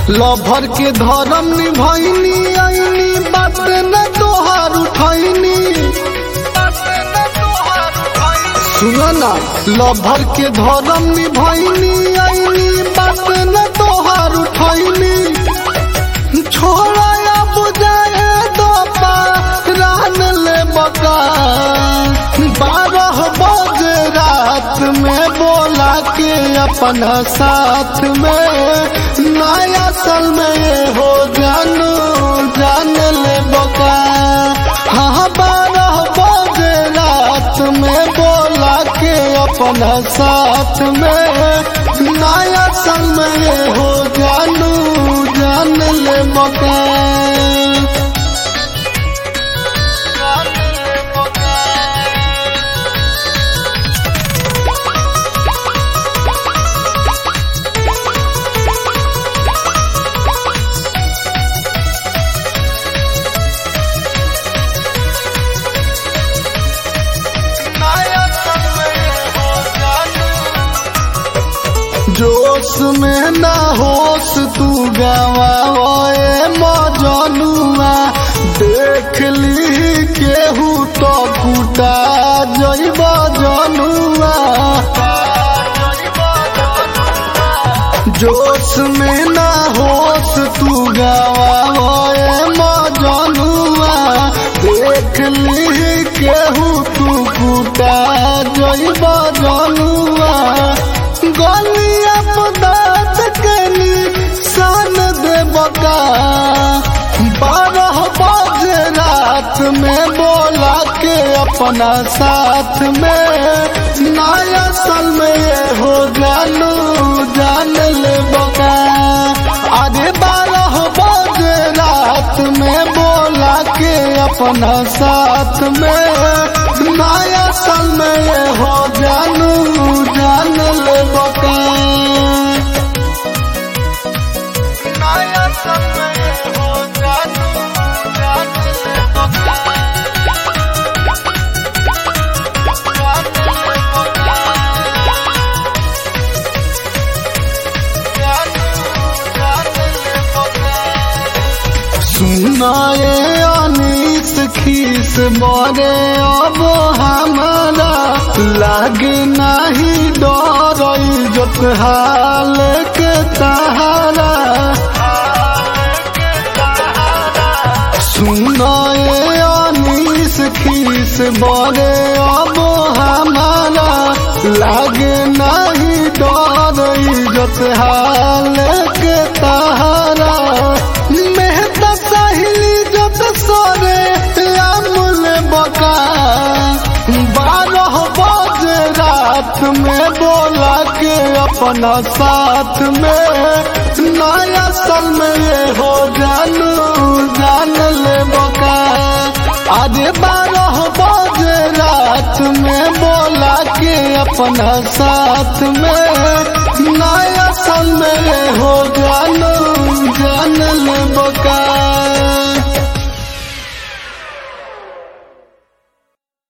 lover के धर्म निभैनी आईनी बात न तोहार उठैनी सुनो ना लभर के धर्म निभैनी आईनी बात न तोहार उठैनी छोड़ा या बुझाए दो रान ले बका बारह बजे रात में बोला के अपना साथ में नया साल में ये हो जानू जान ले बका हाँ बारह बजे रात में बोला के अपना साथ में नया साल में ये हो जानू जान ले बका जोश में ना होश तू गवाए मजनुआ देख ली केहू तो कुटा जैब जनुआ जोश में ना होश तू गवाए मजनुआ देख ली केहू तू कुटा जैब जनुआ गलिया पदार्थ के निशान देवका बारह बजे रात में बोला के अपना साथ में नया साल में ये हो जानू जान ले बका अरे बारह बजे रात में बोला के अपना साथ में नया साल में ये हो जानू जान ले बका नया साल में ये हो जानू जान ले बका सुनाए अनिस खीस बरे अब हमारा लागे नहीं डर इज्जत हाल के तहारा सुनाए अनिस खीस बरे अब हमारा लागे नहीं डर इज्जत हाल के तहारा मेहता सहेली जब सोरे अमूल बका बारह बजे रात में बोला के अपना साथ में नया साल में ये हो जानू जान ले बका अरे बारह बजे रात में बोला के अपना साथ में नया साल में ये हो जानू जान ले बका